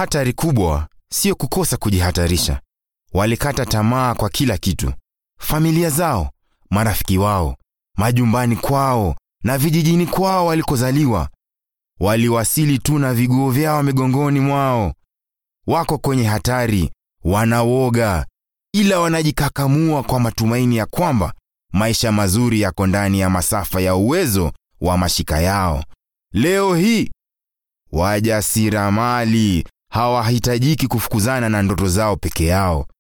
Hatari kubwa sio kukosa kujihatarisha. Walikata tamaa kwa kila kitu: familia zao, marafiki wao, majumbani kwao na vijijini kwao walikozaliwa. Waliwasili tu na viguo vyao migongoni mwao. Wako kwenye hatari, wanawoga, ila wanajikakamua kwa matumaini ya kwamba maisha mazuri yako ndani ya masafa ya uwezo wa mashika yao. Leo hii wajasiriamali hawahitajiki kufukuzana na ndoto zao peke yao.